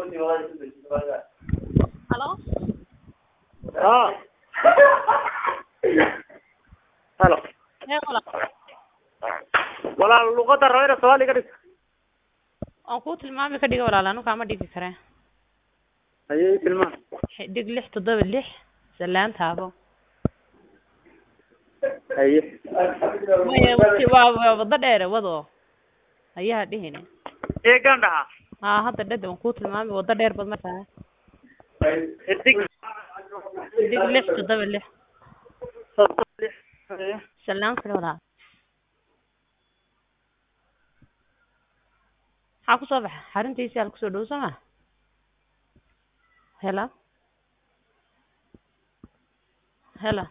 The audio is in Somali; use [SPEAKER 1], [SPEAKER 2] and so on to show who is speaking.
[SPEAKER 1] Halo?
[SPEAKER 2] اه halo
[SPEAKER 1] Ee walaal,
[SPEAKER 2] walaal luqada rabayna soomaali ka dhig
[SPEAKER 1] waan kuu tilmaami ka dhiga walaal anu kaama dhigi karee
[SPEAKER 2] ayay tilmaan
[SPEAKER 1] dhig lix toddoba lix salaan taabo
[SPEAKER 2] haye
[SPEAKER 1] maya wati waa waa wado dheere wado ayaha dhihine
[SPEAKER 2] eegan dhaha
[SPEAKER 1] haa hadda dhada waan kuu tilmaami wado dheer bad markaa
[SPEAKER 2] xidig
[SPEAKER 1] dhig lix toddoba lix
[SPEAKER 2] soddon lix haye
[SPEAKER 1] salaan kale walaal maxaa kusoo baxa xaruntiisi al kusoo dhow soo ma hela hela